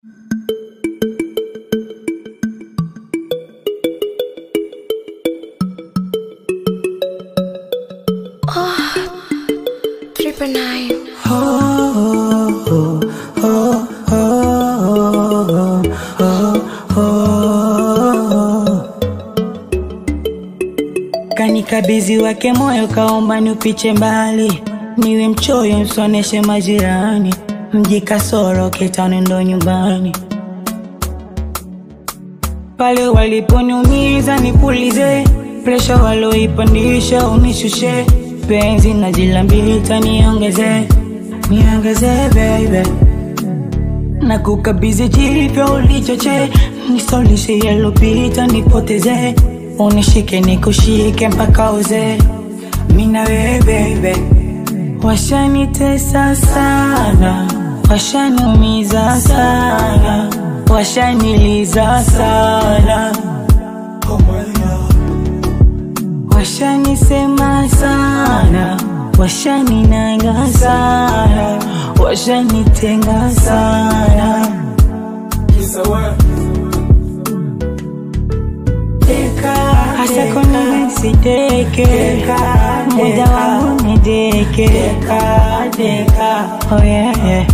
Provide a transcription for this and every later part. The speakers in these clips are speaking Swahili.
Triple nine. Kanikabidhi wake moyo, kaomba niupiche mbali, niwe mchoyo, msoneshe majirani, mji kasoro, kitani ndo nyumbani. Pale waliponiumiza nipulize, presha waloipandisha unishushe, penzi na jilambita niongeze, niongeze baby na kukabidhi jipya ulichoche, nisolishe yalopita nipoteze, unishike nikushike mpaka uze, mina wewe baby. Washanitesa sana, washaniumiza sana, washaniliza sana, washanisema sana, washaninanga sana, washanitenga sana. Hasa kona siteke, muda wangu nideke, oh yeah, yeah.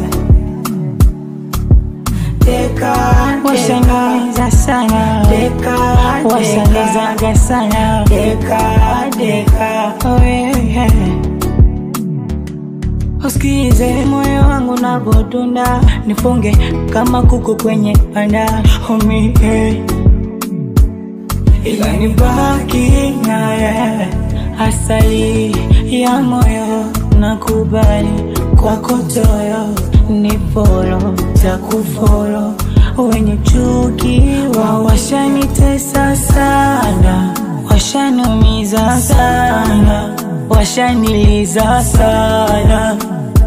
Washaniumiza sana, washanizaga sana, oh yeah, yeah. Usikize moyo wangu navyodunda, nifunge kama kuku kwenye panda, homie, hey. ila nibaki naye, asali ya moyo nakubali, kwako toyo ni folo takufolo, wenye chuki wa washanitesa sana, washaniumiza sana, washaniliza sana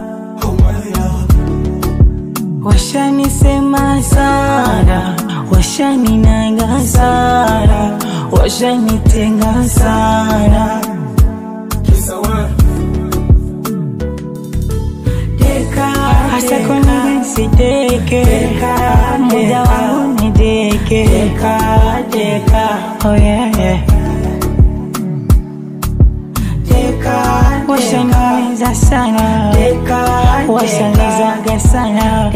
Washanisema sana, washaninanga sana, washanitenga sana. Hasa kona siteke, muda wangu nideke, oh yeah, yeah. Washaniumiza sana, washanizaga sana,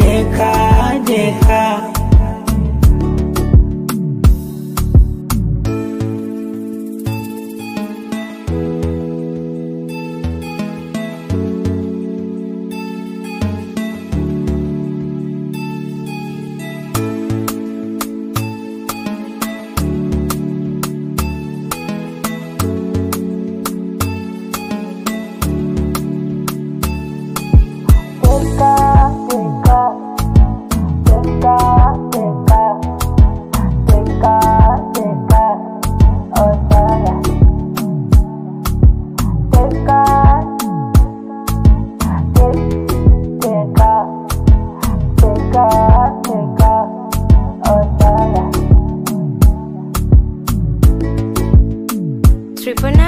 Triple nine.